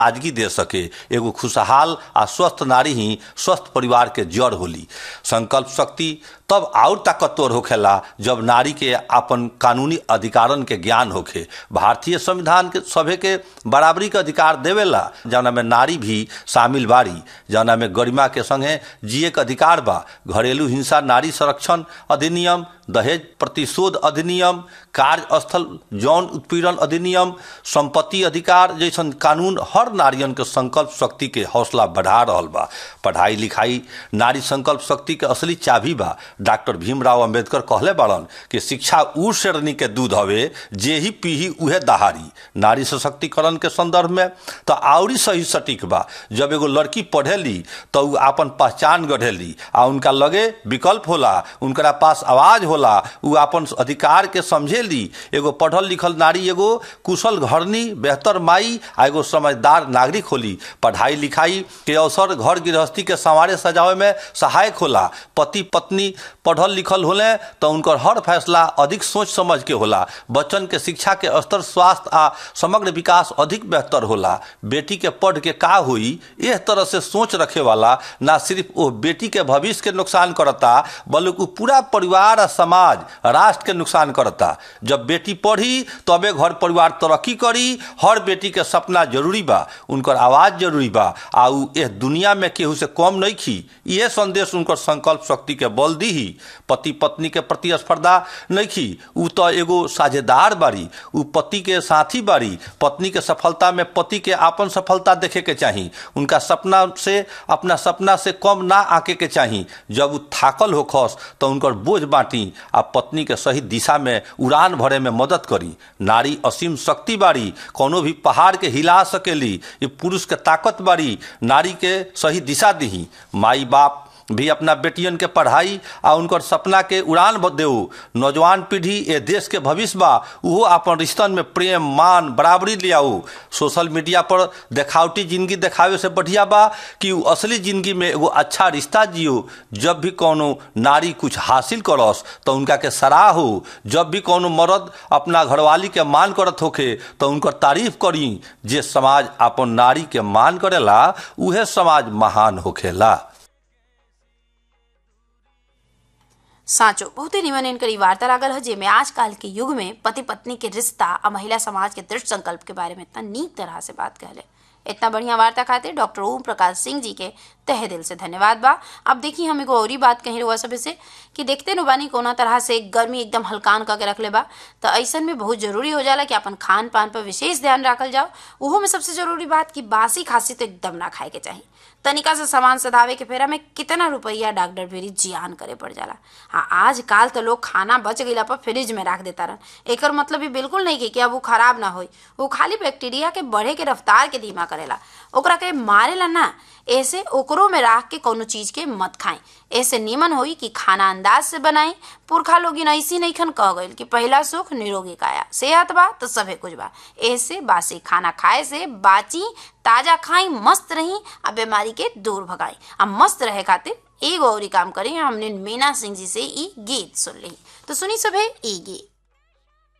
आजगी दे सके एगो खुशहाल आ स्वस्थ नारी ही स्वस्थ परिवार के जड़ होली संकल्प शक्ति तब और ताकतवर होखेला जब नारी के अपन कानूनी अधिकारन के ज्ञान होखे भारतीय संविधान के सभे के बराबरी के अधिकार देवेला जौना में नारी भी शामिल बारी जौना में गरिमा के संगे जिए के अधिकार बा घरेलू हिंसा नारी संरक्षण अधिनियम दहेज प्रतिशोध अधिनियम कार्यस्थल यौन उत्पीड़न अधिनियम संपत्ति अधिकार जैसन कानून हर नारियन के संकल्प शक्ति के हौसला बढ़ा रहल बा पढ़ाई लिखाई नारी संकल्प शक्ति के असली चाबी बा डॉक्टर भीमराव अंबेडकर कहले बाड़न कि शिक्षा ऊ श्रेणी के दूध हवे जे ही पीही उहे दहारी नारी सशक्तिकरण के संदर्भ में तो आउरी सही सटीक बा जब एगो लड़की पढ़ेली तो उ आपन पहचान गढ़ेली आ उनका लगे विकल्प होला उनकरा पास आवाज होला उ आपन अधिकार के समझेली एगो पढ़ल लिखल नारी एगो कुशल घरनी बेहतर माई आ एगो समझदार नागरिक होली पढ़ाई लिखाई के अवसर घर गृहस्थी के संवारे सजावे में सहायक होला पति पत्नी पढ़ल लिखल होले तो उनकर हर फैसला अधिक सोच समझ के होला बच्चन के शिक्षा के स्तर स्वास्थ्य आ समग्र विकास अधिक बेहतर होला बेटी के पढ़ के का हुई इस तरह से सोच रखे वाला ना सिर्फ वो बेटी के भविष्य के नुकसान करता बल्कि पूरा परिवार आ समाज राष्ट्र के नुकसान करता जब बेटी पढ़ी तबे घर परिवार तरक्की करी हर बेटी के सपना जरूरी बा उनकर आवाज जरूरी बा आ उ इस दुनिया में केहू से कम नहीं खी ये संदेश उनकर संकल्प शक्ति के बल दी ही पति पत्नी के प्रतिस्पर्धा नहीं खी उ तो एगो साझेदार बारी उ पति के साथी बारी पत्नी के सफलता में पति के आपन सफलता देखे के चाही उनका सपना से अपना सपना से कम ना आके के चाही जब उ थाकल होखस तो उनकर बोझ बांटी आ पत्नी के सही दिशा में उड़ान भरे में मदद करी नारी असीम शक्ति बारी कोनो भी पहाड़ के हिला सकेली ये पुरुष के ताकत बारी नारी के सही दिशा दी माई बाप भी अपना बेटियन के पढ़ाई आ उनकर सपना के उड़ान देऊ नौजवान पीढ़ी ये देश के भविष्य बा उहो अपन रिश्तन में प्रेम मान बराबरी ले आऊ सोशल मीडिया पर देखावटी जिंदगी देखावे से बढ़िया बा कि उ असली जिंदगी में एगो अच्छा रिश्ता जियो जब भी कोनो नारी कुछ हासिल करस तो उनका के सराह हो जब भी कोनो मर्द अपना घरवाली के मान करत होखे तो उनकर तारीफ करी जे समाज अपन नारी के मान करेला उहे समाज महान होखेला साँचो बहुते निमन इनकर ई वार्ता लागल है जेमे आजकल के युग में पति पत्नी के रिश्ता आ महिला समाज के दृढ़ संकल्प के बारे में इतना नीक तरह से बात कहले इतना बढ़िया वार्ता खातिर डॉक्टर ओम प्रकाश सिंह जी के तहे दिल से धन्यवाद बा अब देखी हम एगो और बात कही रहुआ सब से कि देखते नु बानी कोना तरह से गर्मी एकदम हल्कान करके रख ले बा तो ऐसन में बहुत जरूरी हो जाला कि अपन खान पान पर विशेष ध्यान रखल जाओ उहो में सबसे जरूरी बात कि बासी खांसी तो एकदम ना खाए के चाहिए तनिका से सामान सधावे के फेरा में कितना रुपया डॉक्टर फेरी जियान करे पड़ जाला हाँ आज काल तो लोग खाना बच गईला पर फ्रिज में रख देता रहन एकर मतलब ये बिल्कुल नहीं कि अब वो खराब ना होई वो खाली बैक्टीरिया के बढ़े के रफ्तार के धीमा करेला ओकरा के मारेला ना ऐसे ओकरो में राख के कोनो चीज के मत खाएं ऐसे नीमन होई कि खाना अंदाज से बनाई पुरखा लोग ऐसी नहीं खन कह गईल कि पहला सुख निरोगी काया सेहत बा तो सभे कुछ बा ऐसे बासी खाना खाए से बाची ताजा खाई मस्त रही आ बीमारी के दूर भगाई आ मस्त रहे खातिर एगो और काम करी हमने मीना सिंह जी से ई गीत सुन ली तो सुनी सभे ई गीत